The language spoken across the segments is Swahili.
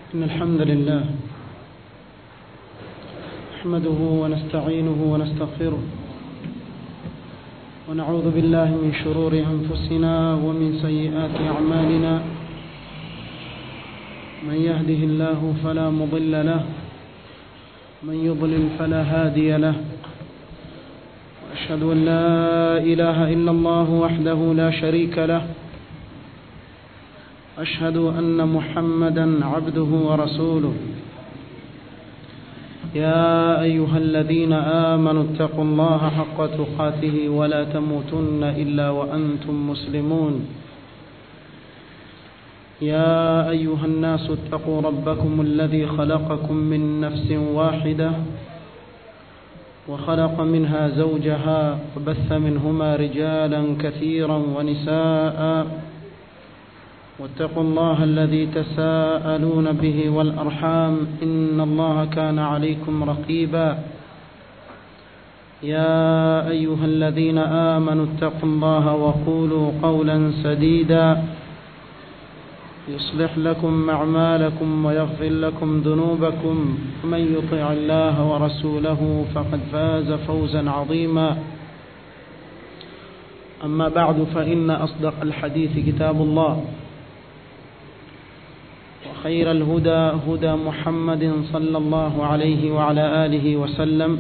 إن الحمد لله نحمده ونستعينه ونستغفره ونعوذ بالله من شرور أنفسنا ومن سيئات أعمالنا من يهده الله فلا مضل له من يضلل فلا هادي له وأشهد أن لا إله إلا الله وحده لا شريك له أشهد أن محمدا عبده ورسوله يا أيها الذين آمنوا اتقوا الله حق تقاته ولا تموتن إلا وأنتم مسلمون يا أيها الناس اتقوا ربكم الذي خلقكم من نفس واحدة وخلق منها زوجها وبث منهما رجالا كثيرا ونساء واتقوا الله الذي تساءلون به والأرحام إن الله كان عليكم رقيبا يا أيها الذين آمنوا اتقوا الله وقولوا قولا سديدا يصلح لكم أعمالكم ويغفر لكم ذنوبكم ومن يطع الله ورسوله فقد فاز فوزا عظيما أما بعد فإن أصدق الحديث كتاب الله وخير الهدى هدى محمد صلى الله عليه وعلى آله وسلم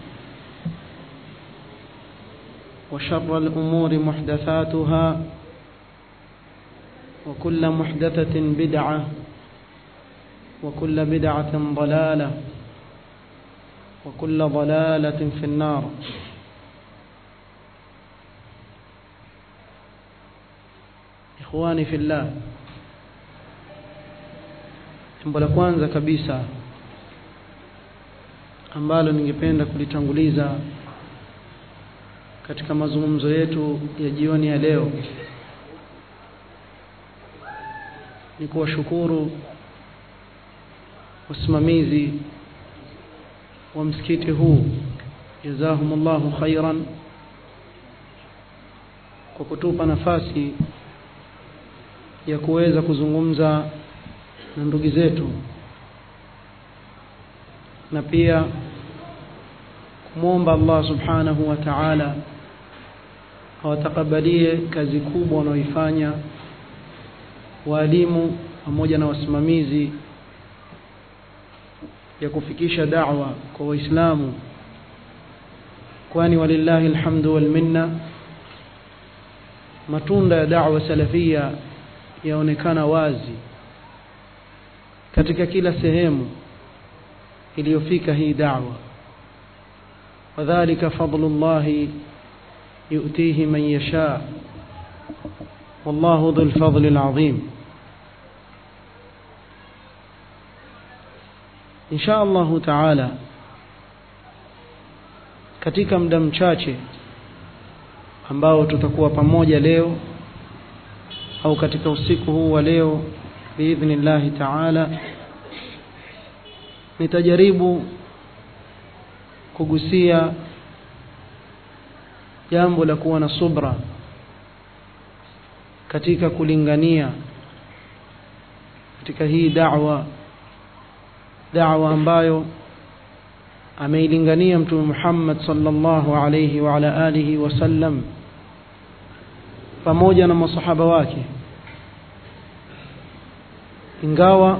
وشر الأمور محدثاتها وكل محدثة بدعة وكل بدعة ضلالة وكل ضلالة في النار إخواني في الله jambo la kwanza kabisa ambalo ningependa kulitanguliza katika mazungumzo yetu ya jioni ya leo ni kuwashukuru wasimamizi wa msikiti huu jazahumullahu khairan kwa kutupa nafasi ya kuweza kuzungumza na ndugu zetu na pia kumwomba Allah subhanahu wa ta'ala awatakabalie kazi kubwa wanaoifanya waalimu pamoja na wasimamizi ya kufikisha da'wa kwa waislamu kwani walillahi alhamdu wal minna matunda ya da'wa salafia yaonekana wazi katika kila sehemu iliyofika hii da'wa wadhālika fadlullahi yu'tihi man yasha wallahu dhul fadli al'azim insha Allah ta'ala katika muda mchache ambao tutakuwa pamoja leo au katika usiku huu wa leo biidhnillahi taala nitajaribu kugusia jambo la kuwa na subra katika kulingania katika hii da'wa da'wa ambayo ameilingania mtume Muhammad sallallahu alayhi wa ala alihi wasallam pamoja na masahaba wake ingawa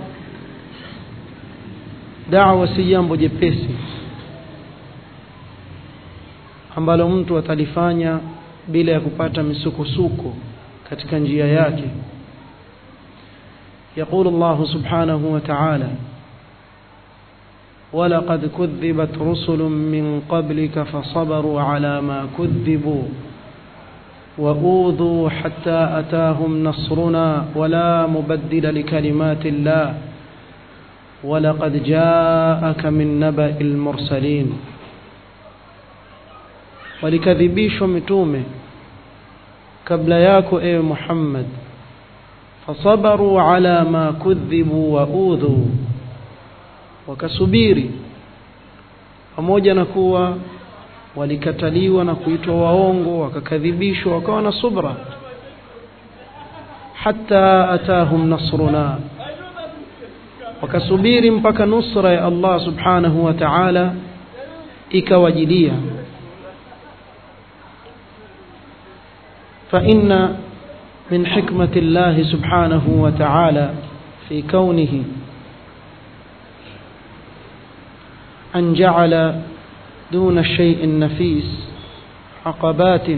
da'wa si jambo jepesi ambalo mtu atalifanya bila ya kupata misukosuko katika njia yake يقول الله سبحانه وتعالى ولقد كذبت رسل من قبلك فصبروا على ما كذبوا وأوذوا حتى أتاهم نصرنا ولا مبدل لكلمات الله ولقد جاءك من نبأ المرسلين walikadhibishwa mitume kabla yako ewe Muhammad fasabaru ala ma kudhibu wa udhu wakasubiri pamoja na kuwa walikataliwa na kuitwa waongo wakakadhibishwa wakawa na subra hatta atahum nasruna wakasubiri mpaka nusra ya Allah subhanahu wa ta'ala ikawajilia فإن من حكمة الله سبحانه وتعالى في كونه أن جعل دون الشيء النفيس عقبات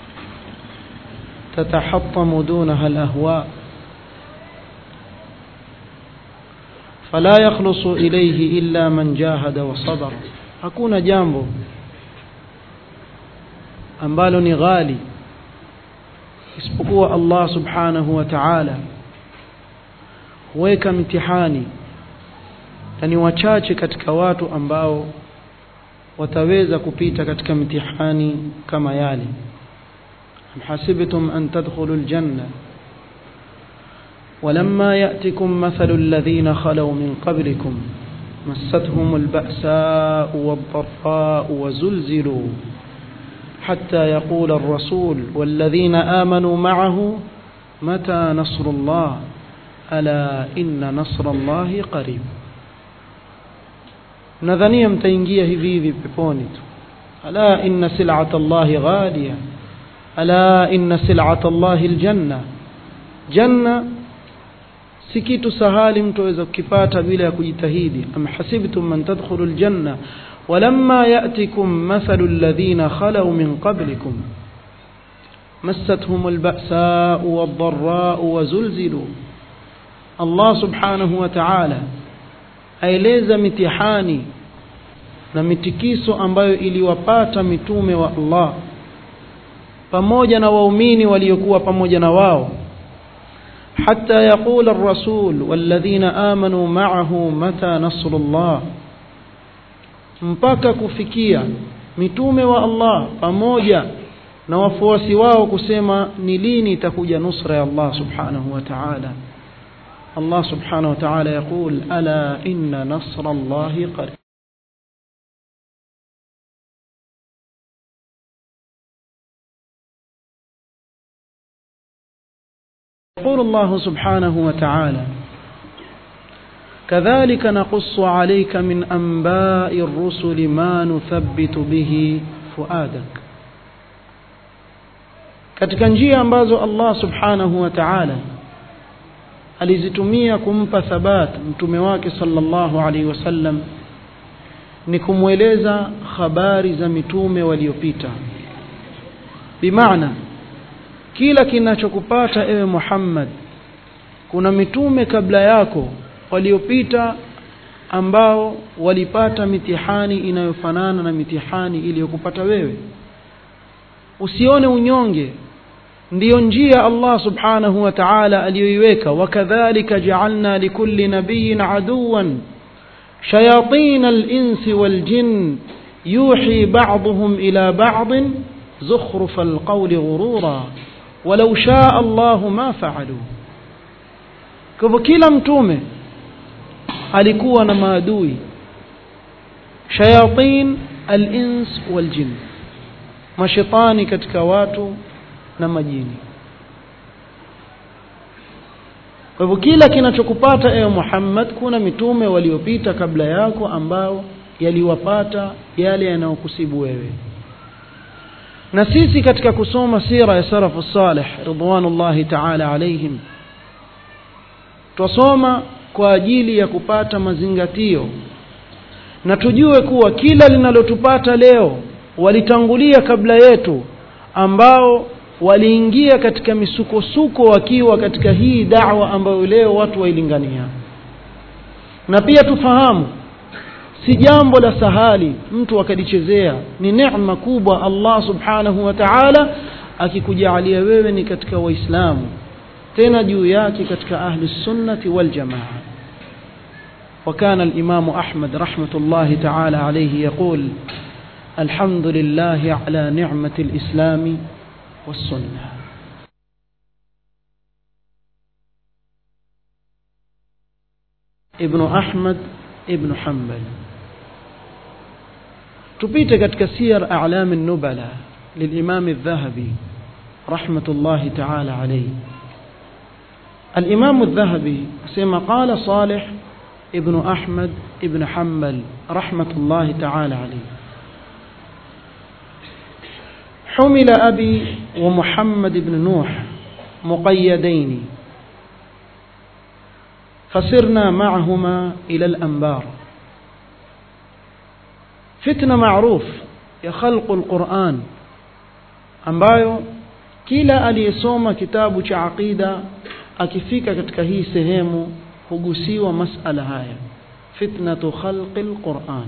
تتحطم دونها الأهواء فلا يخلص إليه إلا من جاهد وصبر hakuna jambo ambalo ni ghali isipokuwa Allah subhanahu wa ta'ala huweka mtihani na ni wachache katika watu ambao wataweza kupita katika mtihani kama yale am hasibtum an tadkhulul janna ولما يأتكم مثل الذين خلوا من قبلكم مستهم البأساء والضراء وزلزلوا حتى يقول الرسول والذين آمنوا معه متى نصر الله ألا إن نصر الله قريب nadhania mtaingia hivi hivi peponi tu ala inna sil'ata allahi ghaliya ala inna sil'ata allahi aljanna janna si kitu sahali mtu aweza kukipata bila ya kujitahidi am hasibtum man tadkhulu aljanna ولما يأتكم مثل الذين خلوا من قبلكم مستهم البأساء والضراء وزلزلوا الله سبحانه وتعالى aeleza mitihani na mitikiso ambayo iliwapata mitume wa Allah pamoja na waumini waliokuwa pamoja na wao حتى يقول الرسول والذين آمنوا معه متى نصر الله mpaka kufikia mitume wa Allah pamoja na wafuasi wao kusema ni lini itakuja nusra ya Allah subhanahu wa ta'ala Allah subhanahu wa ta'ala يقول ألا إن نصر الله قريب يقول الله سبحانه وتعالى كذلك نقص عليك من أنباء الرسل ما نثبت به فؤادك katika njia ambazo Allah subhanahu wa ta'ala alizitumia kumpa thabat mtume wake sallallahu alaihi wasallam ni kumweleza habari za mitume waliopita bimaana kila kinachokupata ewe Muhammad kuna mitume kabla yako waliopita ambao walipata mitihani inayofanana na mitihani iliyokupata wewe usione unyonge ndiyo njia Allah subhanahu wa ta'ala aliyoiweka wakadhalika ja'alna likulli nabiyyin aduwan shayatin al-insi wal-jinn yuhi ba'dhum ila ba'd زخرف القول غرورا ولو شاء الله ما فعلوا kwa kila mtume alikuwa na maadui shayatin al-ins wal-jinn mashaitani katika watu na majini kwa hivyo kila kinachokupata ewe Muhammad kuna mitume waliopita kabla yako ambao yaliwapata yale yanayokusibu wewe na sisi katika kusoma sira ya salafu salih ridwanullahi ta'ala alaihim twasoma kwa ajili ya kupata mazingatio na tujue kuwa kila linalotupata leo walitangulia kabla yetu ambao waliingia katika misukosuko wakiwa katika hii da'wa ambayo leo watu wailingania na pia tufahamu si jambo la sahali mtu akalichezea ni neema kubwa Allah subhanahu wa ta'ala akikujalia wewe ni katika waislamu tena juu yake katika ahli sunnati wal jamaa وكان الإمام أحمد رحمة الله تعالى عليه يقول الحمد لله على نعمة الإسلام والسنة ابن أحمد ابن حنبل تبيت katika سير أعلام النبلة للإمام الذهبي رحمة الله تعالى عليه الإمام الذهبي سيما قال صالح ابن أحمد ابن حنبل رحمة الله تعالى عليه حمل أبي ومحمد بن نوح مقيدين فسرنا معهما إلى الأنبار فتنة معروف ya khalqu alquran ambayo kila aliyesoma kitabu cha aqida akifika katika hii sehemu hugusiwa masala haya fitnatu khalqi alquran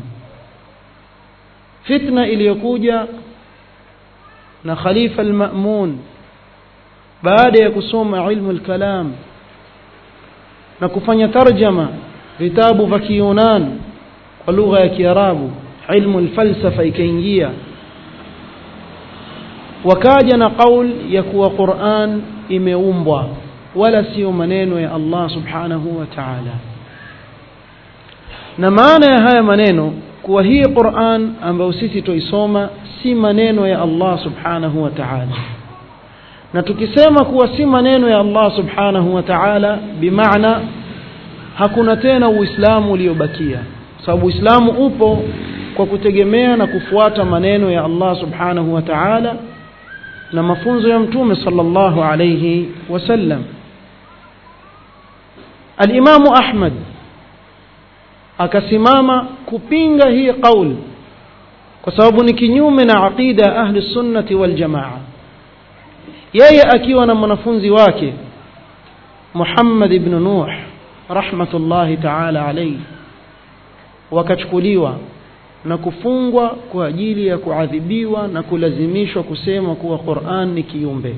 fitna iliyokuja na khalifa almamun baada ya kusoma ilmu alkalam na kufanya tarjama vitabu vya kiyunan kwa lugha ya kiarabu ilmu alfalsafa ikaingia wakaja na qaul ya kuwa Qur'an imeumbwa wala sio maneno ya Allah subhanahu wa ta'ala na maana ya haya maneno kuwa hii Qur'an ambayo sisi tuisoma si maneno ya Allah subhanahu wa ta'ala na tukisema kuwa si maneno ya Allah subhanahu wa ta'ala bimaana hakuna tena uislamu uliobakia sababu uislamu upo kwa kutegemea na kufuata maneno ya Allah subhanahu wa ta'ala na mafunzo ya mtume sallallahu alayhi wasallam al-Imam Ahmad akasimama kupinga hii kauli kwa sababu ni kinyume na aqida ahli sunnati wal jamaa yeye akiwa na mwanafunzi wake Muhammad ibn Nuh rahmatullahi ta'ala alayhi wakachukuliwa na kufungwa kwa ajili ya kuadhibiwa na kulazimishwa kusema kuwa Qur'an ni kiumbe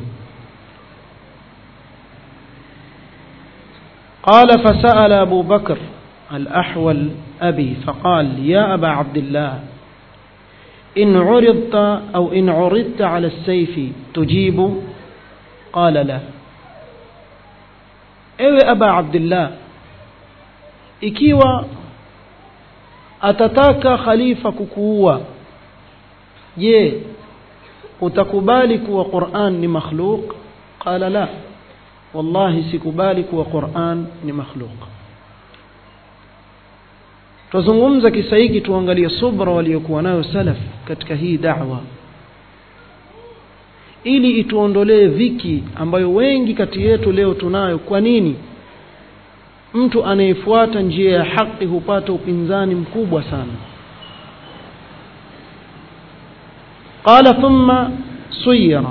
قال فسأل أبو بكر الأحول أبي فقال يا أبا عبد الله إن عرضت أو إن عرضت على السيف تجيب قال لا ewe aba abdillah ikiwa atataka khalifa kukuua je utakubali kuwa Qur'an ni makhluq qala la wallahi sikubali kuwa Qur'an ni makhluq tuzungumza kisa hiki tuangalie subra waliokuwa nayo salaf katika hii da'wa ili ituondolee viki ambayo wengi kati yetu leo tunayo kwa nini mtu anayefuata njia ya haki hupata upinzani mkubwa sana qala thumma suyira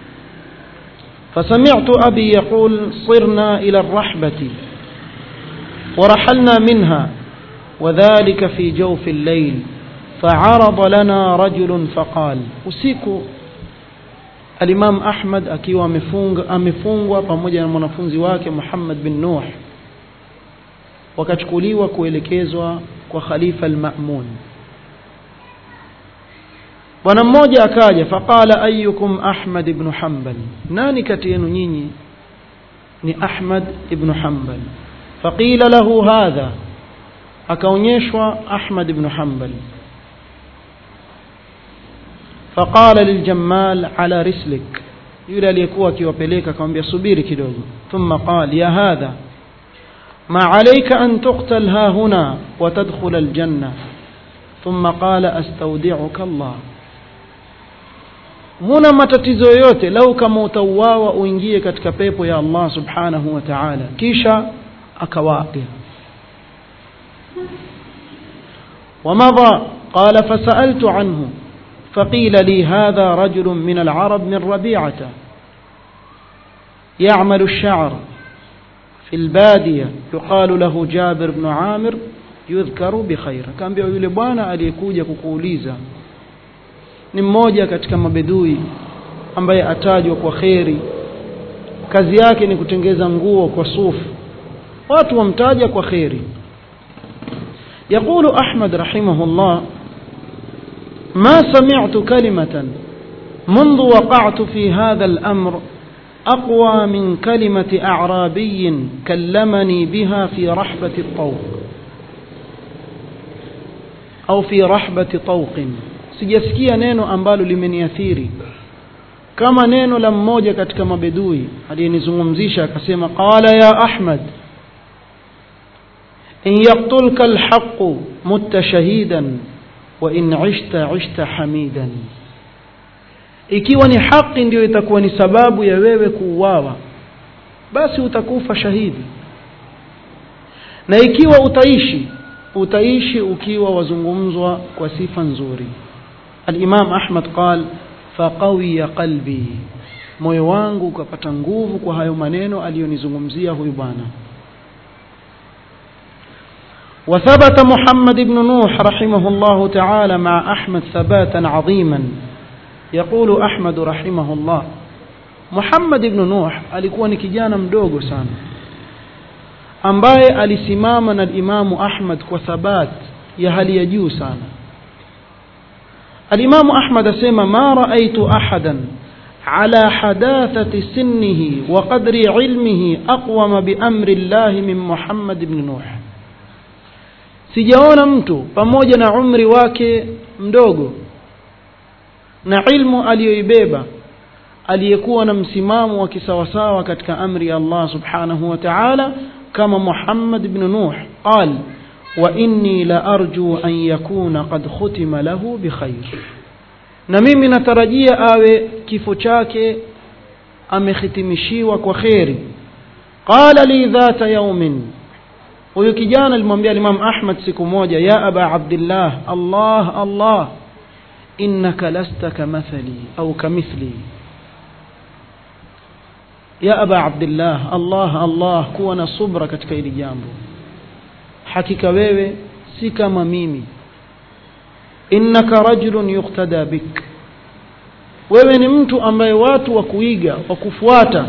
فسمعت أبي يقول صرنا إلى الرحبة ورحلنا منها وذلك في جوف الليل فعرض لنا رجل فقال usiku Al-Imam Ahmad akiwa amefunga amefungwa pamoja na mwanafunzi wake Muhammad bin Nuh wakachukuliwa kuelekezwa kwa Khalifa al-Ma'mun bwana mmoja akaja faqala ayyukum Ahmad ibn Hanbal nani kati yenu nyinyi ni Ahmad ibn Hanbal faqila lahu hadha akaonyeshwa Ahmad ibn Hanbal faqala liljamal ala rislik yule aliyekuwa akiwapeleka akamwambia subiri kidogo thumma qala ya hadha ما عليك أن تقتل ها هنا وتدخل الجنة ثم قال أستودعك الله huna matatizo yoyote lau kama utauawa uingie katika pepo ya Allah subhanahu wa ta'ala kisha akawaapia ومضى قال فسألت عنه فقيل لي هذا رجل من العرب من ربيعة يعمل الشعر في البادية يقال له جابر بن عامر يذكر بخير كان بيقول yule bwana aliyekuja kukuuliza ni mmoja katika mabedui ambaye atajwa kwa kheri kazi yake ni kutengeza nguo kwa sufu watu wamtaja kwa kheri يقول أحمد رحمه الله ما سمعت كلمة منذ وقعت في هذا الأمر أقوى من كلمة أعرابي كلمني بها في رحبة الطوق أو في رحبة طوق sijasikia neno ambalo limeniathiri kama neno la mmoja katika mabedui aliyenizungumzisha akasema qala ya ahmad in yaqtulka alhaqu mutta shahidan wa in ishta ishta hamidan ikiwa ni haki ndiyo itakuwa ni sababu ya wewe kuuawa basi utakufa shahidi na ikiwa utaishi utaishi ukiwa wazungumzwa kwa sifa nzuri al-Imam Ahmad qal faqawiya qalbi moyo wangu ukapata nguvu kwa hayo maneno aliyonizungumzia huyu bwana وثبت محمد بن نوح رحمه الله تعالى مع أحمد ثباتا عظيما يقول أحمد رحمه الله محمد بن نوح alikuwa ni kijana mdogo sana ambaye alisimama na Imamu Ahmad kwa thabat ya hali ya juu sana Al-Imamu Ahmad asema ma raaitu ahadan ala hadathati sinnihi wa qadri ilmihi aqwama bi amri Allah min Muhammad ibn Nuh sijaona mtu pamoja na umri wake mdogo na ilmu aliyoibeba aliyekuwa na msimamo wa kisawasawa katika amri ya Allah subhanahu wa ta'ala kama Muhammad ibn Nuh qal wa inni la arju an yakuna qad khutima lahu bikhair na mimi natarajia awe kifo chake amehitimishiwa kwa kheri qala li dhata yawmin huyu kijana alimwambia Imam Ahmad siku moja ya aba Abdullah Allah Allah innaka lasta kamathali au kamithli ya aba Abdullah Allah Allah kuwa na subra katika hili jambo hakika wewe si kama mimi innaka rajulun yuqtada bik wewe ni mtu ambaye watu wa kuiga wa kufuata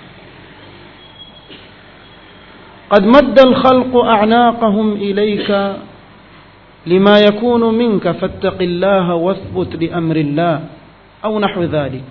قد مد الخلق أعناقهم إليك لما يكون منك فاتق الله واثبت لأمر الله أو نحو ذلك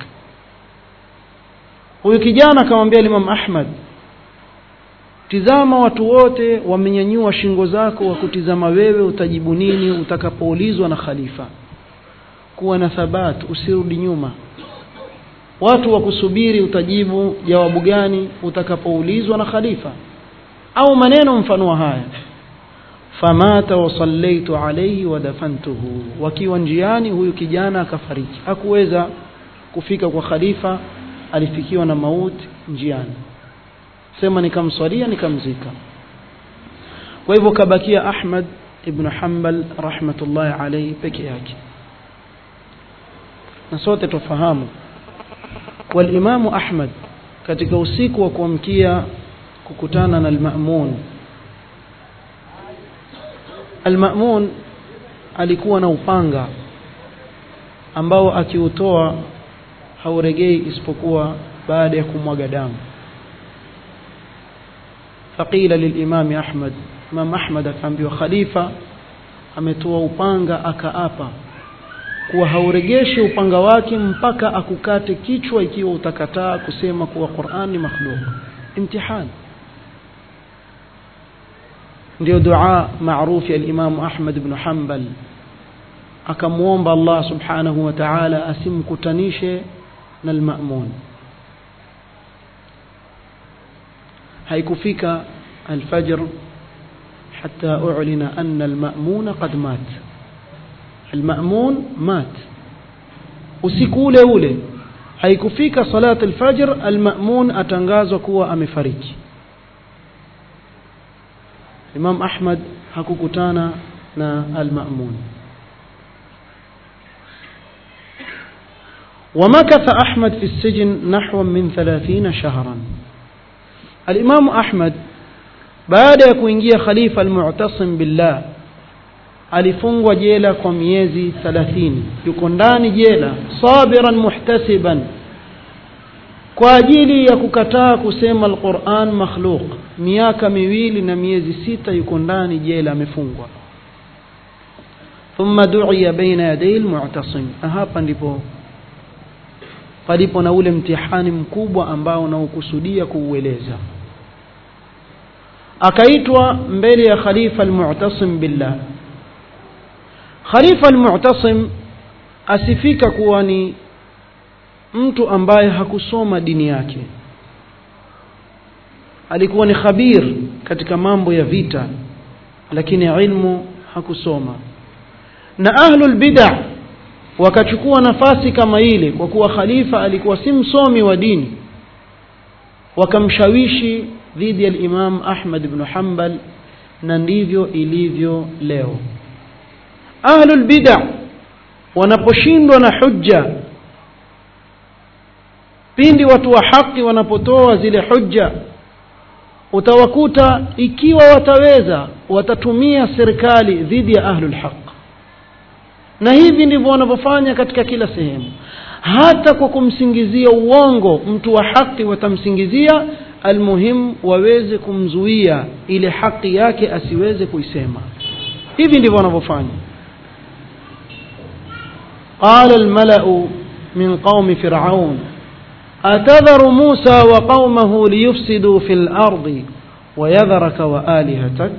huyu kijana akamwambia Imam Ahmad tizama watu wote wamenyanyua shingo zako wa kutizama wewe utajibu nini utakapoulizwa na khalifa kuwa na thabat usirudi nyuma watu wa kusubiri utajibu jawabu gani utakapoulizwa na khalifa au maneno mfano wa haya famata wa sallaitu alayhi wa dafantuhu wakiwa njiani huyu kijana akafariki hakuweza kufika kwa khalifa alifikiwa na mauti njiani sema nikamswalia nikamzika kwa hivyo kabakia Ahmad ibn Hanbal rahmatullahi alayhi peke yake na sote tufahamu walimamu Ahmad katika usiku wa kuamkia kukutana na al-Ma'mun al-Ma'mun alikuwa na upanga ambao akiutoa hauregei isipokuwa baada ya kumwaga damu faqila lilimami Ahmad Imam Ahmad akaambiwa khalifa ametoa upanga akaapa kuwa hauregeshi upanga wake mpaka akukate kichwa ikiwa utakataa kusema kuwa Qur'an ni makhluk imtihan ndio dua maarufu ya Imam Ahmad ibn Hanbal akamwomba Allah subhanahu wa ta'ala asimkutanishe na al-Ma'mun haikufika al-fajr حتى أعلن أن المأمون قد مات المأمون مات usiku ule ule haikufika salat alfajr almamun atangazwa kuwa amefariki Imam Ahmad hakukutana na almamun ومكث أحمد في السجن نحو من ثلاثين شهرا الإمام أحمد baada ya kuingia khalifa almu'tasim billah alifungwa jela kwa miezi 30 yuko ndani jela sabiran muhtasiban kwa ajili ya kukataa kusema alquran makhluq miaka miwili na miezi sita yuko ndani jela amefungwa thumma du'iya baina yaday almu'tasim hapa ndipo palipo na ule mtihani mkubwa ambao naukusudia kuueleza akaitwa mbele ya khalifa almu'tasim billah khalifa almu'tasim asifika kuwa ni mtu ambaye hakusoma dini yake alikuwa ni khabir katika mambo ya vita lakini ilmu hakusoma na ahlul bid'a wakachukua nafasi kama ile kwa kuwa khalifa alikuwa si msomi wa dini wakamshawishi dhidi ya Imam Ahmad ibn Hanbal na ndivyo ilivyo leo ahlul bid'a wanaposhindwa na hujja pindi watu wa haki wanapotoa zile hujja utawakuta ikiwa wataweza watatumia serikali dhidi ya ahlul haq na hivi ndivyo wanavyofanya katika kila sehemu hata kwa kumsingizia uongo mtu wa haki watamsingizia almuhim waweze kumzuia ile haki yake asiweze kuisema hivi ndivyo wanavyofanya قال الملأ من قوم فرعون أتذر موسى وقومه ليفسدوا في الأرض ويذرك وآلهتك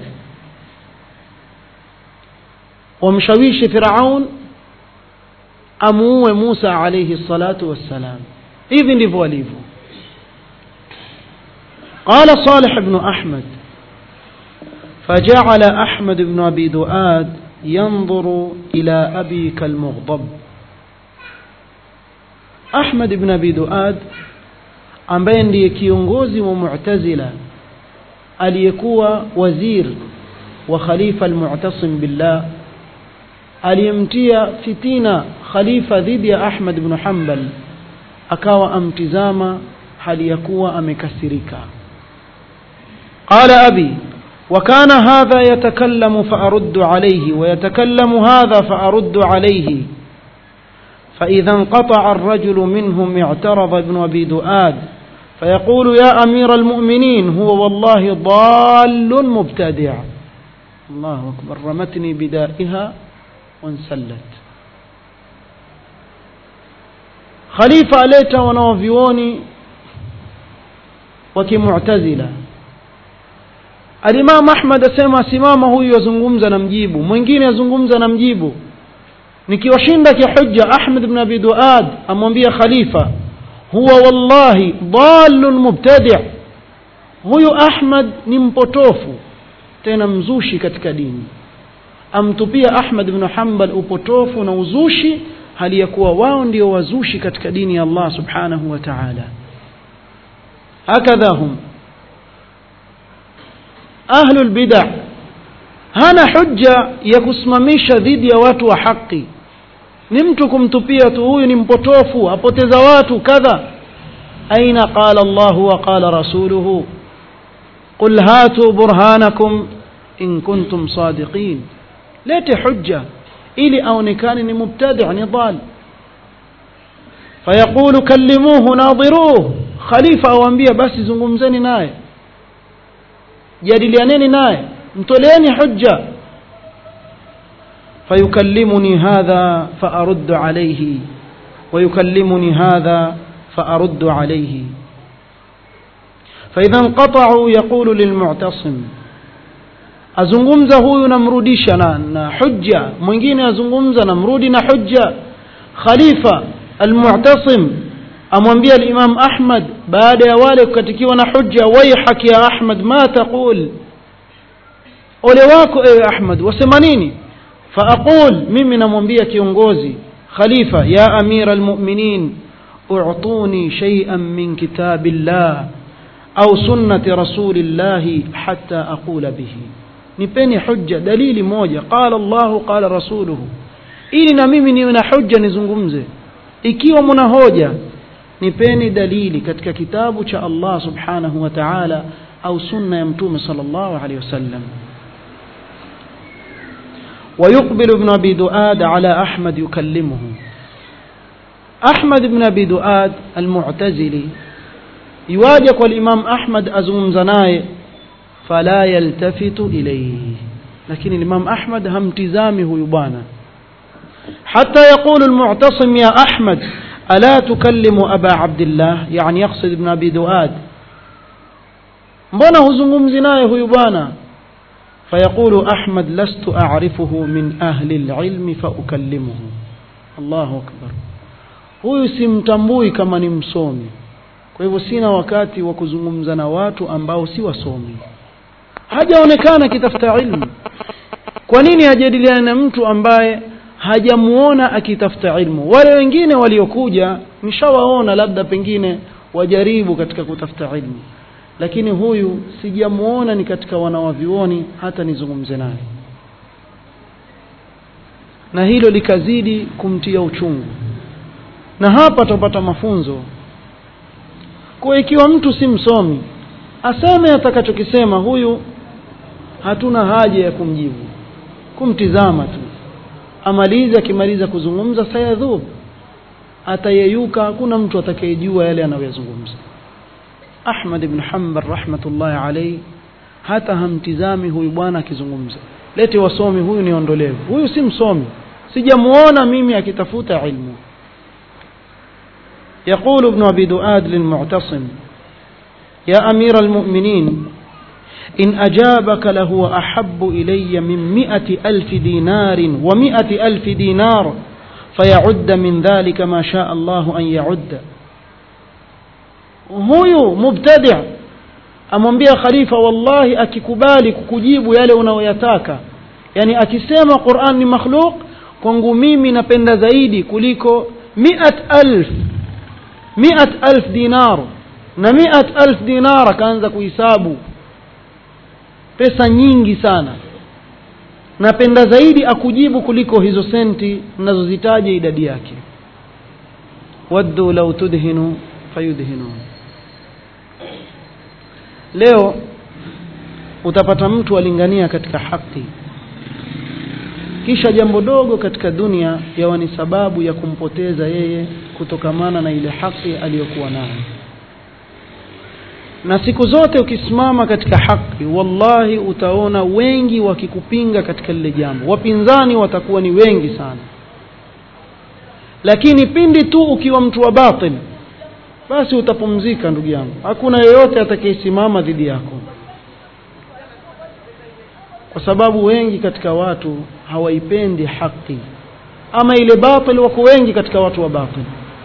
ومشويش فرعون أموه موسى عليه الصلاة والسلام إذن لفوليفو قال صالح بن أحمد فجعل أحمد بن أبي دؤاد ينظر إلى أبي كالمغضب Ahmad ibn Abi Duad ambaye ndiye kiongozi wa Mu'tazila aliyekuwa wazir wa khalifa al-Mu'tasim billah aliyemtia fitina khalifa dhidi ya Ahmad ibn Hanbal akawa amtizama hali ya kuwa amekasirika qala abi وكان هذا يتكلم فأرد عليه ويتكلم هذا فأرد عليه فإذا انقطع الرجل منهم اعترض ابن أبي دؤاد فيقول يا أمير المؤمنين هو والله ضال مبتدع الله أكبر رمتني بدائها وانسلت خليفة أليت ونوفيوني وكمعتزلة الإمام أحمد أسمى سمامه هو يزنغمز نمجيبه mwingine yazungumza namjibu nikiwashinda kihujja Ahmad ibn Abi Duad amwambia khalifa huwa wallahi dhalun mubtadi' huyu Ahmad ni mpotofu tena mzushi katika dini amtupia Ahmad ibn Hanbal upotofu na uzushi hali ya kuwa wao ndio wazushi katika dini ya Allah subhanahu wa ta'ala hakadha hum ahlul bid'ah hana hujja ya kusimamisha dhidi ya watu wa haki ni mtu kumtupia tu huyu ni mpotofu apoteza watu kadha aina qala Allah wa qala rasuluhu qul hatu burhanakum in kuntum sadiqin lete hujja ili aonekane ni mubtadi' ni dhal fayaqulu kallimuhu nadiruhu khalifa awaambia basi zungumzeni naye jadilianeni naye mtoleeni hujja فيكلمني هذا فأرد عليه ويكلمني هذا فأرد عليه فإذا انقطعوا يقول للمعتصم azungumza huyu namrudisha na, na hujja mwingine azungumza namrudi na hujja khalifa almu'tasim amwambia al-imam ahmad baada ya wale kukatikiwa na hujja waihak ya ahmad ma taqul ole wako ewe ahmad wasema nini faaqul mimi namwambia kiongozi khalifa ya amira almu'minin u'tuni shay'an min kitabillah au sunnati rasulillahi hatta aqula bihi nipeni hujja dalili moja qala Allahu qala rasuluhu ili na mimi niwe na hujja nizungumze ikiwa mna hoja nipeni dalili katika kitabu cha Allah subhanahu wa ta'ala au sunna ya mtume sallallahu alayhi wasallam ويقبل ابن أبي دؤاد على أحمد يكلمه أحمد بن أبي دؤاد المعتزلي يواجه والإمام أحمد أزوم زناي فلا يلتفت إليه لكن الإمام أحمد هم تزامه يبانا حتى يقول المعتصم يا أحمد ألا تكلم أبا عبد الله يعني يقصد ابن أبي دؤاد mbona huzungumzi naye huyu bwana فيقول أحمد لست أعرفه من أهل العلم فأكلمه الله أكبر huyu simtambui kama ni msomi kwa hivyo sina wakati wa kuzungumza na watu ambao si wasomi hajaonekana akitafuta ilmu kwa nini hajadiliana na mtu ambaye hajamuona akitafuta ilmu wale wengine waliokuja nishawaona labda pengine wajaribu katika kutafuta ilmu lakini huyu sijamuona ni katika wanawavyuoni hata nizungumze naye na hilo likazidi kumtia uchungu na hapa tupata mafunzo kwa ikiwa mtu si msomi aseme atakachokisema huyu hatuna haja ya kumjibu kumtizama tu amalize akimaliza kuzungumza sayadhub atayeyuka hakuna mtu atakayejua yale anayoyazungumza Ahmad ibn Hanbal rahmatullahi alayhi hata hamtizami huyu bwana akizungumza lete wasomi huyu niondolewe huyu si msomi sijamuona mimi akitafuta ilmu يقول ابن أبي دؤاد للمعتصم يا أمير المؤمنين إن أجابك لهو أحب إلي من مئة ألف دينار ومئة ألف دينار فيعد من ذلك ما شاء الله أن يعد huyu mubtadi amwambia khalifa wallahi akikubali kukujibu yale unayoyataka yani akisema Qur'an ni makhluq kwangu mimi napenda zaidi kuliko miat alf miat alf dinar na miat alf dinar akaanza kuhisabu pesa nyingi sana napenda zaidi akujibu kuliko hizo senti ninazozitaja idadi yake waddu law tudhinu fayudhinun leo utapata mtu alingania katika haki kisha jambo dogo katika dunia yawa ni sababu ya kumpoteza yeye kutokamana na ile haki aliyokuwa nayo na siku zote ukisimama katika haki wallahi utaona wengi wakikupinga katika lile jambo wapinzani watakuwa ni wengi sana lakini pindi tu ukiwa mtu wa batil basi utapumzika ndugu yangu hakuna yeyote atakayesimama dhidi yako kwa sababu wengi katika watu hawaipendi haki ama ile batil wako wengi katika watu wa batil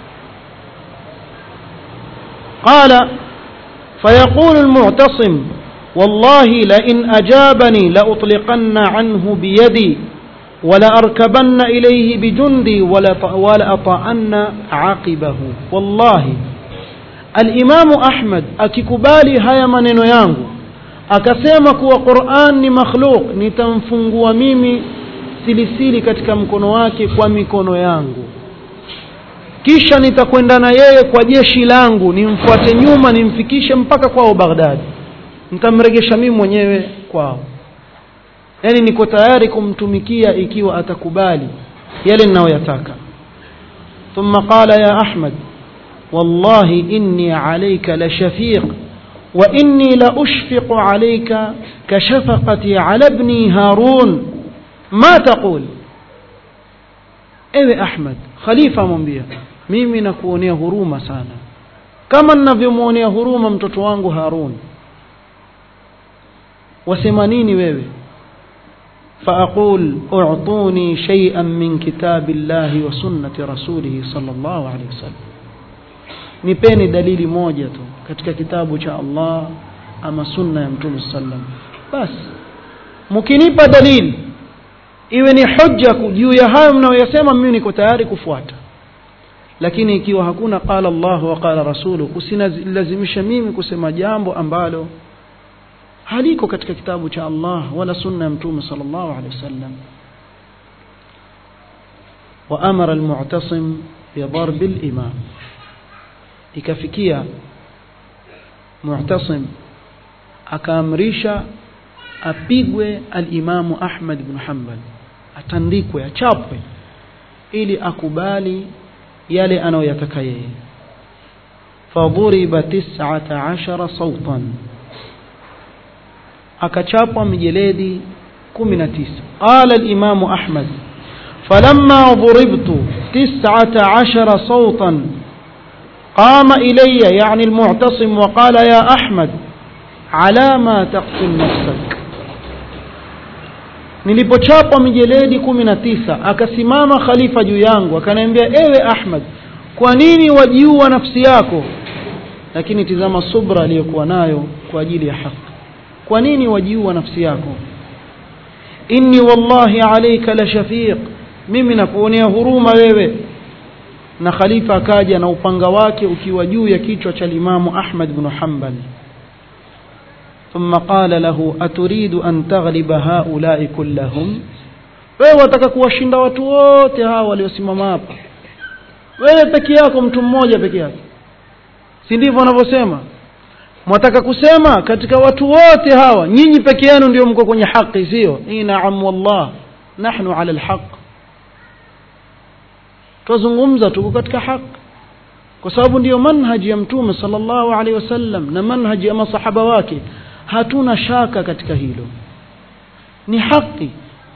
قال فيقول المعتصم والله لئن أجابني لأطلقن عنه بيدي ولأركبن إليه بجندي ولأطأن عقبه والله الإمام أحمد akikubali haya maneno yangu akasema kuwa Qur'an ni makhluk nitamfungua mimi silisili katika mkono wake kwa mikono yangu kisha nitakwenda na yeye kwa jeshi langu nimfuate nyuma nimfikishe mpaka kwao Baghdad nitamregesha mimi mwenyewe kwao yani niko tayari kumtumikia ikiwa atakubali yale ninayoyataka ثم قال يا أحمد والله إني عليك لشفيق وإني لأشفق عليك كشفقتي على ابني هارون ما تقول ewe ahmad khalifa amwambia mimi nakuonea huruma sana kama ninavyomwonea huruma mtoto wangu harun wasema nini wewe فأقول أعطوني شيئا من كتاب الله وسنة رسوله صلى الله عليه وسلم nipeni dalili moja tu katika kitabu cha Allah ama sunna ya mtume sallam basi mkinipa dalili iwe ni hujja juu ya hayo mnayoyasema mimi niko tayari kufuata lakini ikiwa hakuna qala Allah wa qala rasulu usinilazimisha mimi kusema jambo ambalo haliko katika kitabu cha Allah wala sunna ya mtume sallallahu alaihi wasallam وأمر المعتصم بضرب الإمام ikafikia mu'tasim akaamrisha apigwe al-Imamu Ahmad ibn Hanbal atandikwe achapwe ili akubali yale anayoyataka yeye fadhuriba 19 sautan akachapwa mijeledi 19 qala al-Imamu Ahmad فلما ضربت تسعة عشر صوتا قام إلي يعني المعتصم وقال يا أحمد على ما تقتل نفسك nilipochapwa mijeledi kumi na tisa akasimama khalifa juu yangu akaniambia ewe ahmad kwa nini wajiua nafsi yako lakini tizama subra aliyokuwa nayo kwa ajili ya haki kwa nini wajiua nafsi yako inni wallahi alayka la shafiq mimi nakuonea huruma wewe na khalifa akaja na upanga wake ukiwa juu ya kichwa cha limamu ahmad bnu hambal ثم قال له أتريد أن تغلب هؤلاء كلهم wewe wataka kuwashinda watu wote hawa waliosimama hapa wewe peke yako mtu mmoja peke yake si ndivyo wanavyosema mwataka kusema katika watu wote hawa nyinyi peke yenu ndio mko kwenye haki sio naam wallah nahnu ala alhaq twazungumza tuko katika haki kwa sababu ndiyo manhaji ya mtume sallallahu alaihi wasallam na manhaji ya masahaba wake hatuna shaka katika hilo ni haki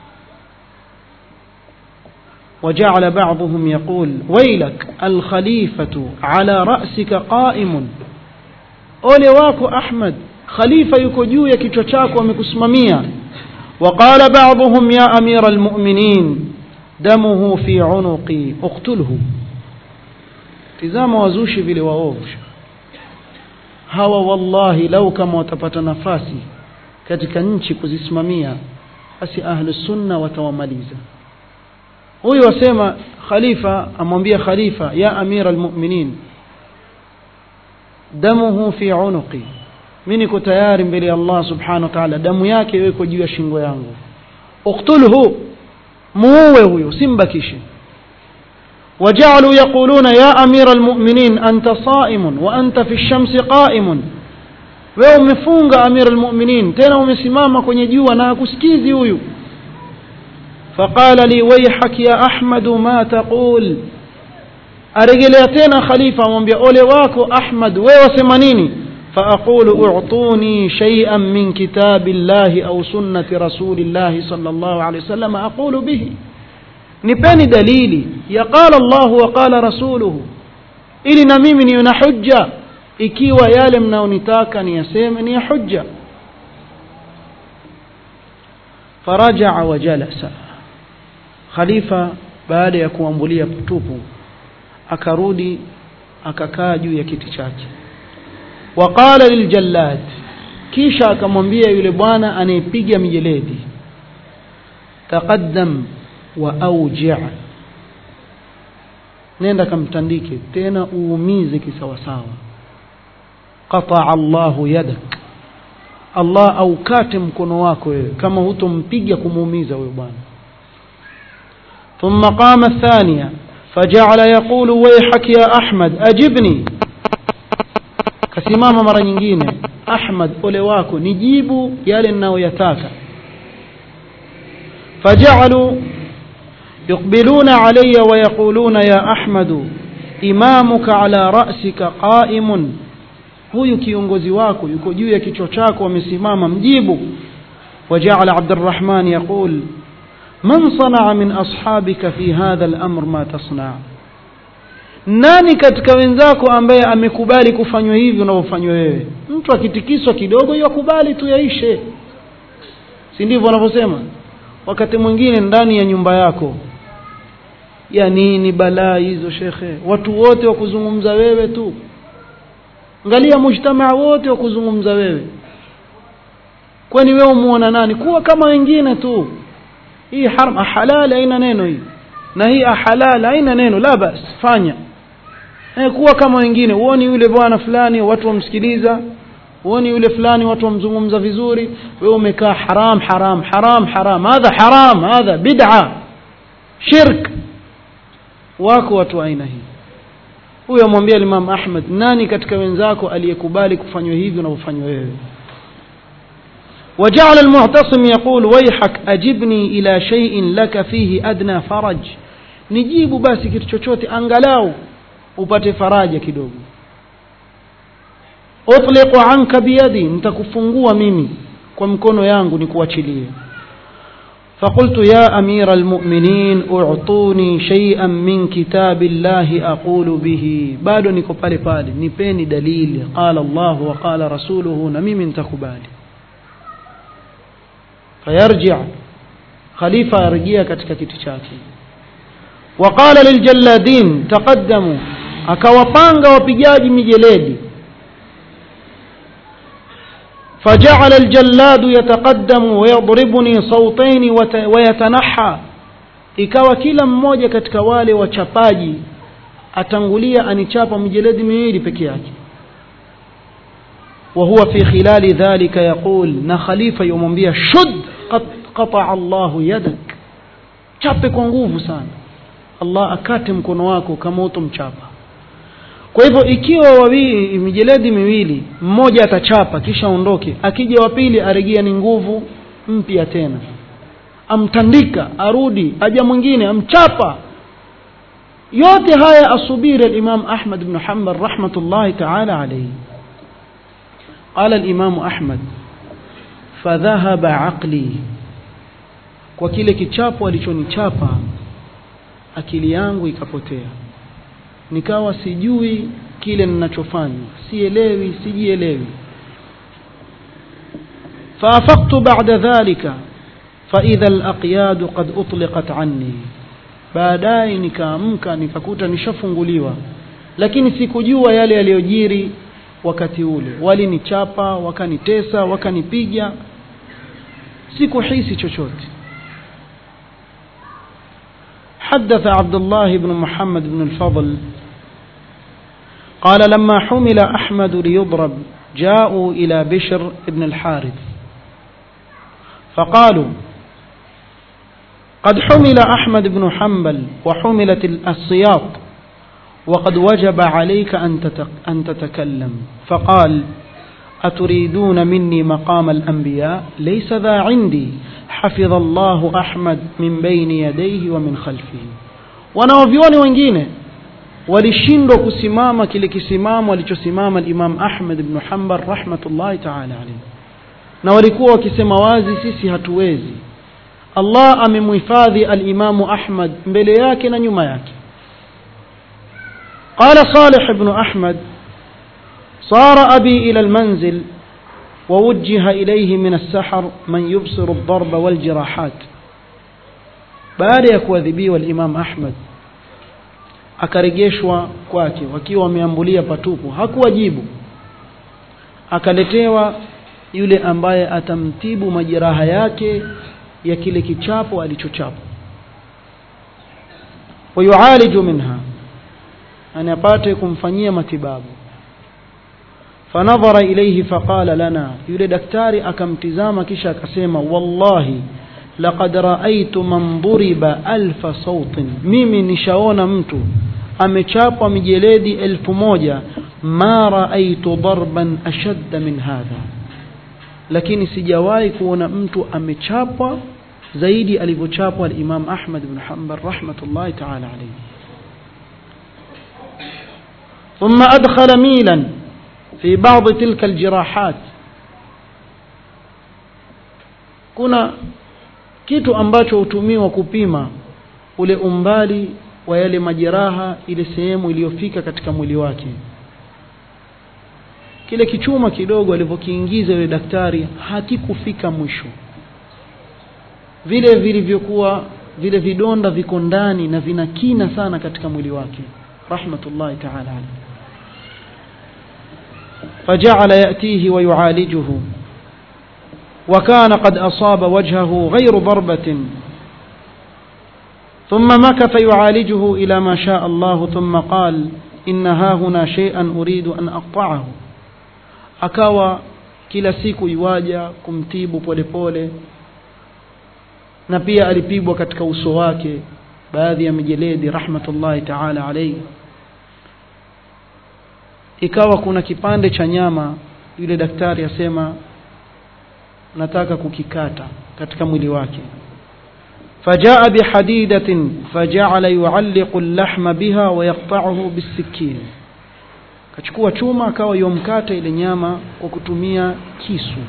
وجعل بعضهم يقول ويلك الخليفة على رأسك قائم ole wako ahmad khalifa yuko juu ya kichwa chako amekusimamia وقال بعضهم يا أمير المؤمنين دمه في عنقي اقتله tizama wazushi vile waovu hawa wallahi lau kama watapata nafasi katika nchi kuzisimamia basi ahlu sunna watawamaliza huyu wasema khalifa amwambia khalifa ya amira almuminin damuhu fi unuqi mi niko tayari mbele ya allah subhanahu wa taala damu yake iweko juu ya shingo yangu uktulhu muue huyo simbakishe وجعلوا يقولون يا أمير المؤمنين أنت صائم وأنت في الشمس قائم wewe umefunga amir almuminin tena umesimama kwenye jua na hakusikizi huyu faqala li waihak ya ahmadu ma taqul arejelea tena khalifa amwambia ole wako ahmad wewe wasema nini faaqulu utuni shay'an min kitabi llahi au sunnati rasulillahi sallallahu alayhi wasallam aqulu bihi nipeni dalili ya qala llahu wa qala rasuluhu ili na mimi niwe na hujja ikiwa yale mnaonitaka niyaseme ni ya hujja farajaa wa jalasa khalifa baada ya kuambulia tupu akarudi akakaa juu ya kiti chake waqala liljallad kisha akamwambia yule bwana anayepiga mijeledi taqaddam wa auji nenda kamtandike tena uumize kisawasawa qataa allahu yadak allah aukate mkono wako wewe kama hutompiga kumuumiza huyo bwana ثم قام الثانية فجعل يقول ويحك يا أحمد أجبني kasimama mara nyingine ahmad ole wako nijibu yale ninayoyataka fajalu yuqbiluna alaya wayaquluna ya ahmadu imamuka ala rasika qaimun huyu kiongozi wako yuko juu ya kichwa chako amesimama mjibu wajaala abdurrahman yaqul man sanaa min ashabika fi hadha al-amr ma tasnaa nani katika wenzako ambaye amekubali kufanywa hivi unavyofanywa wewe mtu akitikiswa kidogo yakubali tu yaishe si ndivyo wanavyosema wakati mwingine ndani ya nyumba yako ya nini balaa hizo shekhe watu wote wa kuzungumza wewe tu angalia mujtamaa wote wa kuzungumza wewe kwani wewe umuona nani kuwa kama wengine tu hii haram halali haina neno hii na hii halal haina neno la bas fanya eh, kuwa kama wengine huoni yule bwana fulani watu wamsikiliza huoni yule fulani watu wamzungumza vizuri wewe umekaa haram haram haram haram hadha haram hadha bid'a shirk wako watu aina hii huyo amwambia Imam Ahmad nani katika wenzako aliyekubali kufanywa hivi unavyofanywa wewe وجعل المعتصم يقول ويحك أجبني إلى شيء لك فيه أدنى فرج nijibu basi kitu chochote angalau upate faraja kidogo utliqu anka biyadi nitakufungua mimi kwa mkono yangu nikuachilie فقلت يا أمير المؤمنين أعطوني شيئا من كتاب الله أقول به bado niko pale pale nipeni dalili قال الله وقال رسوله na mimi nitakubali فيرجع خليفة يرجع katika kiti chake وقال للجلادين تقدموا akawapanga wapigaji mijeledi فجعل الجلاد يتقدم ويضربني صوتين ويتنحى ikawa kila mmoja katika wale wachapaji atangulia anichapa mijeledi miwili peke yake وهو في خلال ذلك يقول na khalifa yomwambia shud qata Allahu yadak chape kwa nguvu sana Allah akate mkono wako kama utomchapa kwa hivyo ikiwa wawili mijeledi miwili mmoja atachapa kisha ondoke akija wa pili aregea ni nguvu mpya tena amtandika arudi aja mwingine amchapa yote haya asubiri al-Imam Ahmad ibn Hanbal rahmatullahi ta'ala alayhi قال الإمام أحمد فذهب عقلي kwa kile kichapo alichonichapa akili yangu ikapotea nikawa sijui kile ninachofanya sielewi sijielewi فافقت بعد ذلك فإذا الأقياد قد أطلقت عني baadaye nikaamka nikakuta nishafunguliwa lakini sikujua yale yaliyojiri wakati ule walinichapa wakanitesa wakanipiga sikuhisi chochote حدث عبد الله بن محمد بن الفضل قال لما حمل أحمد ليضرب جاءوا إلى بشر بن الحارث فقالوا قد حمل أحمد بن حنبل وحملت السياط وقد وجب عليك أن تتكلم فقال أتريدون مني مقام الأنبياء ليس ذا عندي حفظ الله أحمد من بين يديه ومن خلفه wanaovyoni wengine walishindwa kusimama kile kisimamo alichosimama al-Imam Ahmad ibn Hanbal rahmatullahi ta'ala alayhi na walikuwa wakisema wazi sisi hatuwezi Allah amemhifadhi al-Imam Ahmad mbele yake na nyuma yake قال صالح بن أحمد صار أبي إلى المنزل ووجه إليه من السحر من يبصر الضرب والجراحات baada ya kuadhibiwa al-Imam Ahmad akarejeshwa kwake wakiwa wameambulia patupu hakuwajibu akaletewa yule ambaye atamtibu majeraha yake ya kile kichapo alichochapa wayualiju minha ani apate kumfanyia matibabu fanadhara ilayhi faqala lana yule daktari akamtizama kisha akasema wallahi laqad raaitu man duriba alfa sautin mimi nishaona mtu amechapwa mijeledi elfu moja ma raaitu darban ashadda min hadha lakini sijawahi kuona mtu amechapwa zaidi alivyochapwa al-Imam Ahmad ibn Hanbal rahmatullahi ta'ala alayhi ثم أدخل ميلا في بعض تلك الجراحات kuna kitu ambacho hutumiwa kupima ule umbali wa yale majeraha ile sehemu iliyofika katika mwili wake kile kichuma kidogo alivyokiingiza yule daktari hakikufika mwisho vile vilivyokuwa vile vidonda viko ndani na vina kina sana katika mwili wake rahmatullahi ta'ala alayhi فجعل يأتيه ويعالجه وكان قد أصاب وجهه غير ضربة ثم مكث يعالجه إلى ما شاء الله ثم قال إن ها هنا شيئا أريد أن أقطعه akawa kila siku iwaja kumtibu polepole na pia alipigwa katika uso wake baadhi ya mijeledi rahmatullahi taala alayhi ikawa kuna kipande cha nyama yule daktari asema nataka kukikata katika mwili wake فجاء بحديدة فجعل يعلق اللحم بها ويقطعه بالسكين kachukua chuma akawa yomkata ile nyama kwa kutumia kisu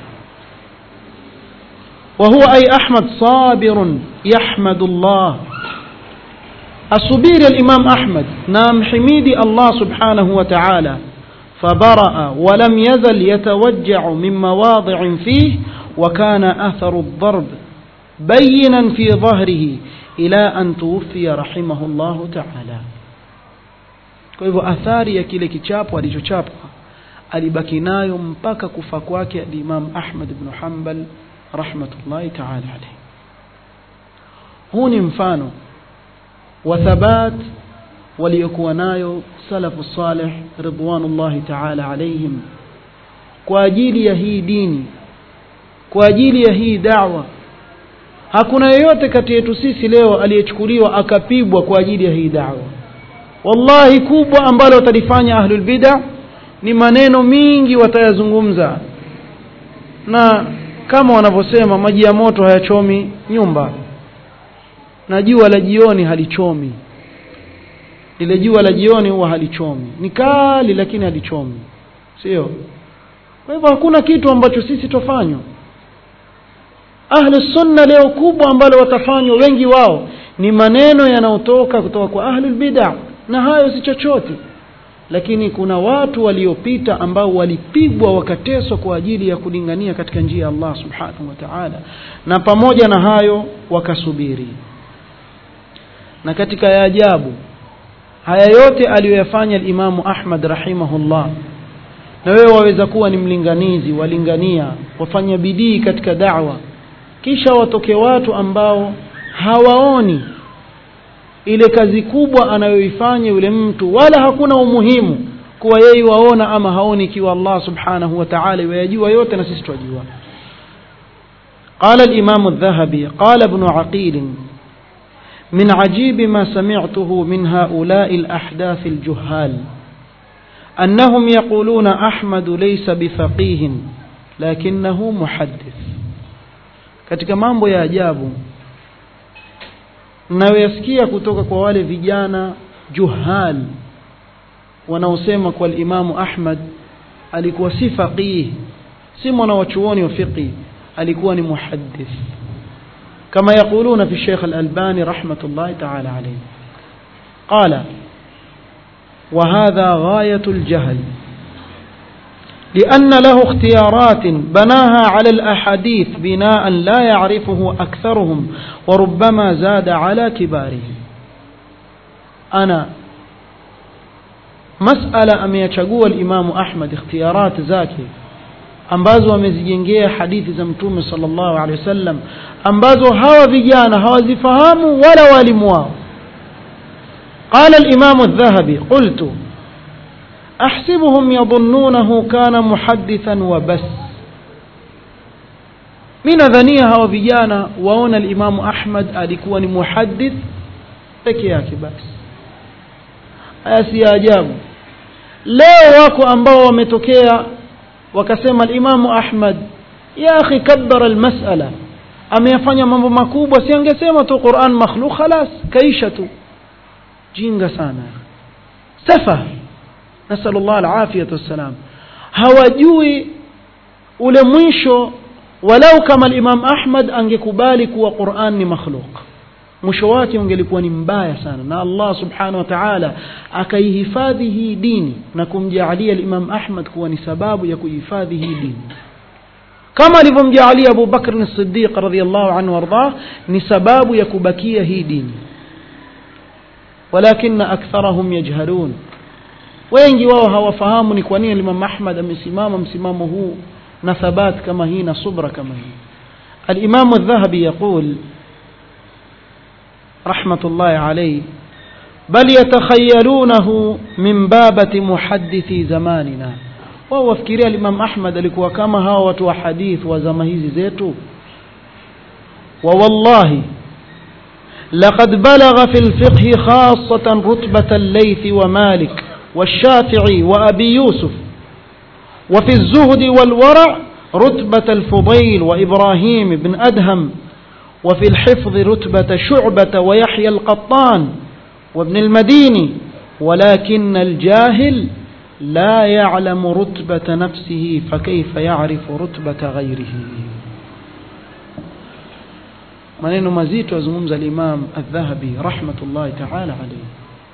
وهو أي أحمد صابر يحمد الله أصبير الإمام أحمد نام حميدي الله سبحانه وتعالى فبرأ ولم يزل يتوجع من مواضع فيه وكان أثر الضرب بينا في ظهره إلى أن توفي رحمه الله تعالى kwa hivyo athari ya kile kichapo alichochapwa alibaki nayo mpaka kufa kwake alimam ahmad bnu hambal rahmatullahi taala alaihi huu ni mfano wa thabat waliokuwa nayo salafu salih ridwanullahi taala alaihim kwa ajili ya hii dini kwa ajili ya hii dawa hakuna yeyote kati yetu sisi leo aliyechukuliwa akapigwa kwa ajili ya hii dawa wallahi kubwa ambalo watalifanya ahlulbida ni maneno mingi watayazungumza na kama wanavyosema maji ya moto hayachomi nyumba na jua la jioni halichomi lile jua la jioni huwa halichomi ni kali lakini halichomi sio kwa hivyo hakuna kitu ambacho sisi tofanywa ahlu sunna leo kubwa ambalo watafanywa wengi wao ni maneno yanayotoka kutoka kwa ahlul bid'a na hayo si chochote lakini kuna watu waliopita ambao walipigwa wakateswa kwa ajili ya kulingania katika njia ya Allah subhanahu wa ta'ala na pamoja na hayo wakasubiri na katika ya ajabu haya yote aliyoyafanya alimamu Ahmad rahimahullah na wewe waweza kuwa ni mlinganizi walingania wafanya bidii katika da'wa kisha watoke watu ambao hawaoni ile kazi kubwa anayoifanya yule mtu wala hakuna umuhimu kuwa yeye waona ama haoni ikiwa Allah subhanahu wa ta'ala yajua yote na sisi twajua قال الإمام الذهبي قال ابن عقيل من عجيب ما سمعته من هؤلاء الأحداث الجهال أنهم يقولون أحمد ليس بفقيه لكنه محدث katika mambo ya ajabu mnayoyasikia kutoka kwa wale vijana juhal wanaosema kwa limamu ahmad alikuwa si faqih si mwana wa chuoni wa fiqhi alikuwa ni muhaddith kama yaquluna fi sheikh alalbani rahmatullahi taala alayhi qala وهذا غاية الجهل لأن له اختيارات بناها على الأحاديث بناء لا يعرفه أكثرهم وربما زاد على كبارهم أنا مسألة أم يشقوا الإمام أحمد اختيارات زاكي ambazo wamezijengea hadithi za mtume sallallahu alaihi wasallam ambazo hawa vijana hawazifahamu wala walimu wao قال الإمام الذهبي قلت أحسبهم يظنونه كان محدثا وبس من ذنيها وفيانا وهنا الإمام أحمد alikuwa ni muhaddith peke yake basi haya si ajabu leo wako ambao wametokea wakasema alimamu ahmad ya akhi kabbara almasala ameyafanya mambo makubwa si angesema tu quran makhluk khalas kaisha tu jinga sana safa nasalu llah alafiyata wassalam hawajui ule mwisho walau kama limam ahmad angekubali kuwa quran ni makhluk mwisho wake ungelikuwa ni mbaya sana na allah subhanahu wa taala akaihifadhi hii dini na kumjaalia limam ahmad kuwa ni sababu ya kuihifadhi hii dini kama alivyomjaalia abu bakrin sidiq radiallahu anhu waardah ni sababu ya kubakia hii dini walakin aktharahum yajhalun wengi wao hawafahamu ni kwa nini Imam Ahmad amesimama msimamo huu na thabat kama hii na subra kama hii الإمام الذهبي يقول رحمة الله عليه بل يتخيلونه من بابة محدثي زماننا وهو فكريا الإمام أحمد alikuwa kama hawa watu wa hadith wa zama hizi zetu ووالله لقد بلغ في الفقه خاصة رتبة الليث ومالك والشافعي وأبي يوسف وفي الزهد والورع رتبة الفضيل وإبراهيم بن أدهم وفي الحفظ رتبة شعبة ويحيى القطان وابن المديني ولكن الجاهل لا يعلم رتبة نفسه فكيف يعرف رتبة غيره maneno mazito azungumza al-Imam Adh-Dhahabi rahmatullahi ta'ala alayhi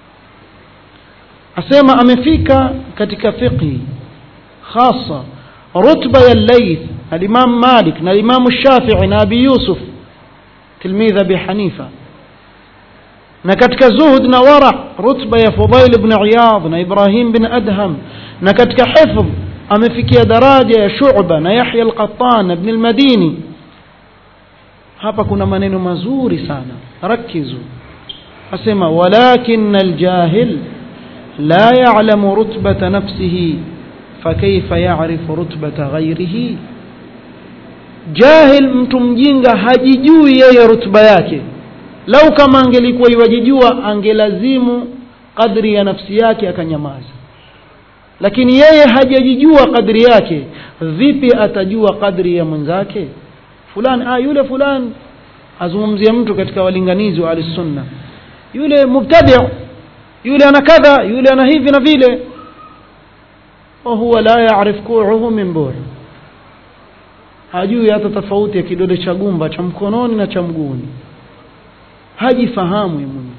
asema amefika katika fiqhi hasa rutba ya Layth al-Imam Malik na al-Imam Shafi'i na Abi Yusuf tilmidha Abi Hanifa na katika zuhud na wara rutba ya Fudail ibn Iyad na Ibrahim bin Adham na katika hifdh amefikia daraja ya shuba na yahya alqattan na ibn almadini hapa kuna maneno mazuri sana rakizu asema walakin aljahil la ya'lamu rutbata nafsihi fakaifa ya'rifu rutbata ghairihi jahil mtu mjinga hajijui yeye rutba yake lau kama angelikuwa iwajijua angelazimu kadri ya nafsi yake akanyamaza lakini yeye hajajijua kadri yake vipi atajua kadri ya mwenzake fulani ah yule fulani azungumzia mtu katika walinganizi wa sunna yule mubtadi yule ana kadha yule ana hivi na vile wahuwa la yarif kuuhu min bur hajui hata tofauti ya kidole cha gumba cha mkononi na cha mguuni hajifahamu mwenyewe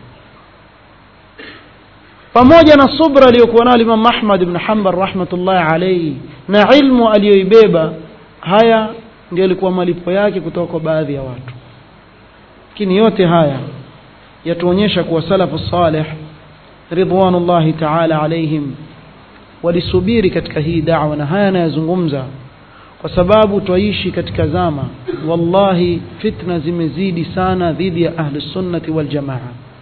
pamoja na subra aliyokuwa nayo Imam Ahmad ibn Hanbal rahmatullahi alayhi na ilmu aliyoibeba haya ndio alikuwa malipo yake kutoka kwa baadhi ya watu lakini yote haya yatuonyesha kuwa salafu salih ridwanullahi ta'ala alaihim walisubiri katika hii da'wa na haya anayazungumza kwa sababu twaishi katika zama wallahi fitna zimezidi sana dhidi ya ahli sunnati wal jamaa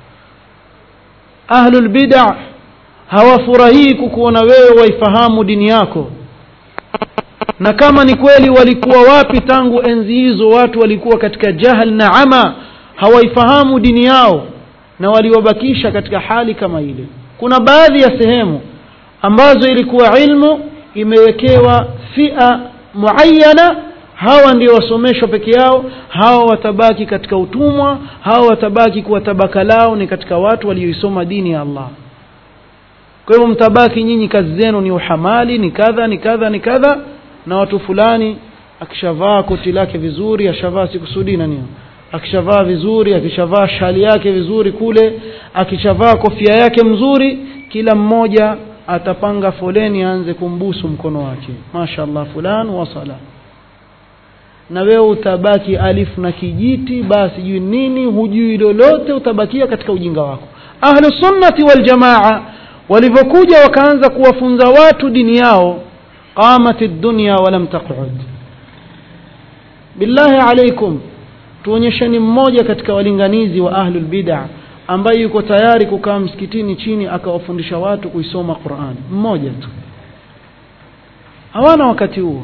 ahlul bid'a hawafurahii kukuona wewe waifahamu dini yako na kama ni kweli walikuwa wapi tangu enzi hizo watu walikuwa katika jahal na ama hawaifahamu dini yao na waliwabakisha katika hali kama ile kuna baadhi ya sehemu ambazo ilikuwa ilmu imewekewa fia muayyana hawa ndio wasomeshwa peke yao hawa watabaki katika utumwa hawa watabaki kuwa tabaka lao ni katika watu walioisoma dini ya Allah kwa hivyo mtabaki nyinyi kazi zenu ni uhamali ni kadha ni kadha ni kadha na watu fulani akishavaa koti lake vizuri ashavaa sikusudi nani akishavaa vizuri akishavaa shali yake vizuri kule akishavaa kofia yake mzuri kila mmoja atapanga foleni aanze kumbusu mkono wake mashaallah fulan wasala na wewe utabaki alifu na kijiti basi jui nini hujui lolote utabakia katika ujinga wako ahlu sunnati wal jamaa walivyokuja wakaanza kuwafunza watu dini yao qamat ad-dunya wa lam taq'ud billahi alaikum tuonyesheni mmoja katika walinganizi wa ahlul bid'ah ambaye yuko tayari kukaa msikitini chini akawafundisha watu kuisoma Qur'an mmoja tu hawana wakati huo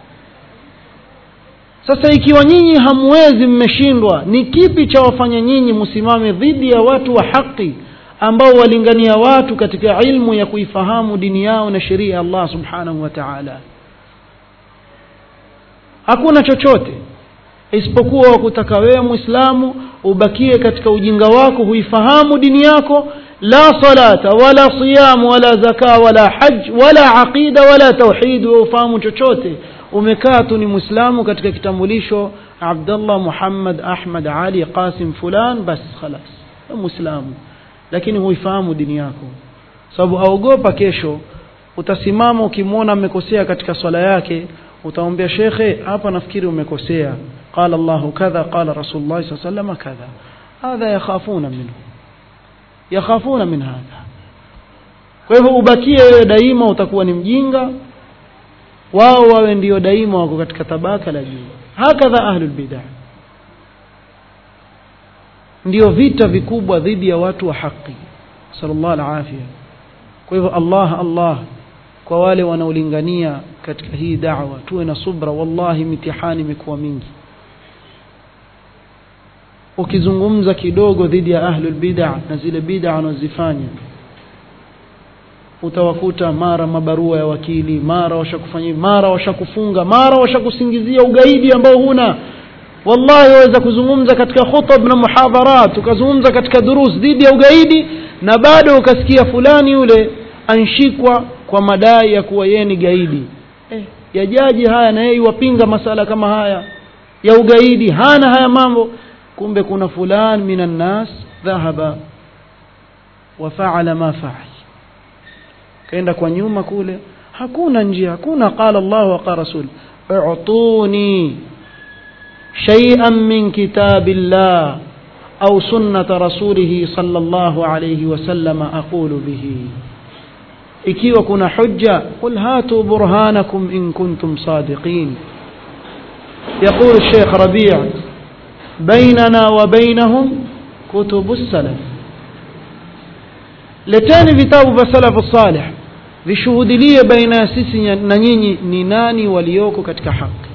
sasa ikiwa nyinyi hamwezi mmeshindwa ni kipi cha wafanya nyinyi msimame dhidi ya watu wa haki ambao walingania watu katika ilmu ya kuifahamu dini yao na sheria ya Allah subhanahu wa ta'ala hakuna chochote isipokuwa wakutaka wewe muislamu ubakie katika ujinga wako huifahamu dini yako la salata wala siyam wala zaka wala haj wala aqida wala tauhid ufahamu chochote umekaa tu ni muislamu katika kitambulisho Abdullah Muhammad Ahmad Ali Qasim fulan bas khalas muislamu lakini huifahamu dini yako sababu aogopa kesho utasimama ukimwona amekosea katika swala yake utaombea shekhe hapa nafikiri umekosea قال الله كذا قال رسول الله صلى الله عليه وسلم كذا هذا يخافون منه يخافون من هذا kwa hivyo ubakie wewe daima utakuwa ni mjinga wao wawe ndio daima wako katika tabaka la juu hakadha ahlul bid'ah ndio vita vikubwa dhidi ya watu wa haki sallallahu alafia kwa hivyo Allah Allah kwa wale wanaolingania katika hii da'wa tuwe na subra wallahi mitihani imekuwa mingi ukizungumza kidogo dhidi ya ahlul bid'ah na zile bid'ah wanazifanya utawakuta mara mabarua ya wakili mara washakufanyia mara washakufunga mara washakusingizia ugaidi ambao huna wallahi waweza kuzungumza katika khutab na muhadharat ukazungumza katika durus dhidi ya ugaidi na bado ukasikia fulani yule anshikwa kwa madai ya kuwa yeye ni gaidi eh, yajaji haya na yeye wapinga masala kama haya ya ugaidi hana haya mambo kumbe kuna fulan minan nas dhahaba wa faala ma faal kaenda kwa nyuma kule hakuna njia hakuna qala Allah wa qala rasul u'tuni shay'an min kitabillah أو سنة رسوله صلى الله عليه وسلم أقول به ikiwa kuna hujja qul hatu burhanakum in kuntum sadiqin يقول الشيخ ربيع بيننا وبينهم كتب السلف leteni vitabu vya salafu salih vishuhudilie baina ya sisi na nyinyi ni nani walioko katika haki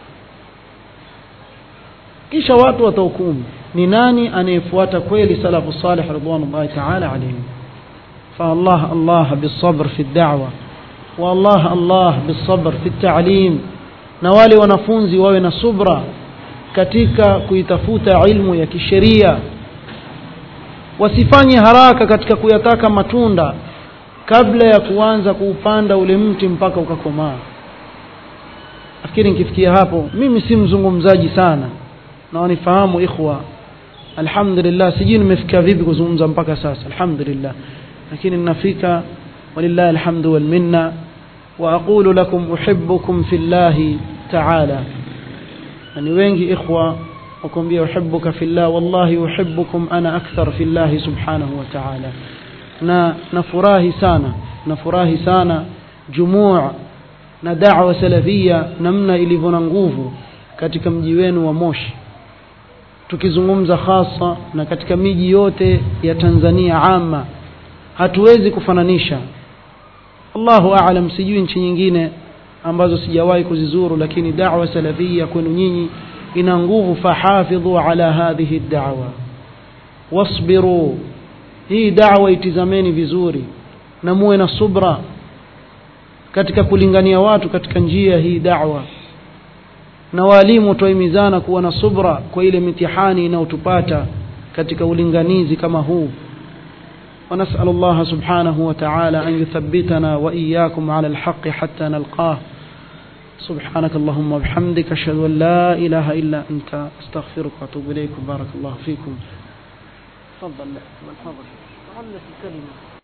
kisha watu watahukumu ni nani anayefuata kweli salafu salih ridwanullahi taala alaihim فالله الله بالصبر في الدعوة والله الله بالصبر في التعليم na wale wanafunzi wawe na subra katika kuitafuta ilmu ya kisheria wasifanye haraka katika kuyataka matunda kabla ya kuanza kuupanda ule mti mpaka ukakomaa nafikiri nikifikia hapo mimi si mzungumzaji sana na wanifahamu ikhwa alhamdulillah sijui nimefikia vipi kuzungumza mpaka sasa alhamdulillah lakini ninafika walillahi alhamdu walminna واقول لكم احبكم في الله تعالى يعني wengi ikhwa wakwambia uhibbuka fillah wallahi uhibbukum ana akthar fillah subhanahu wa ta'ala na nafurahi sana nafurahi sana jumua na da'wa salafia namna ilivyo na nguvu katika mji wenu wa Moshi tukizungumza hasa na katika miji yote ya Tanzania ama hatuwezi kufananisha Allahu aalam sijui nchi nyingine ambazo sijawahi kuzizuru lakini da'wa salafia kwenu nyinyi ina nguvu fahafidhu ala hadhihi da'wa wasbiru hii da'wa itizameni vizuri na muwe na subra katika kulingania watu katika njia hii da'wa na walimu tuimizana kuwa na subra kwa ile mitihani inayotupata katika ulinganizi kama huu ونسأل الله سبحانه وتعالى أن يثبتنا وإياكم على الحق حتى نلقاه سبحانك اللهم وبحمدك أشهد أن لا إله إلا أنت أستغفرك وأتوب إليك بارك الله فيكم تفضل تفضل الكلمة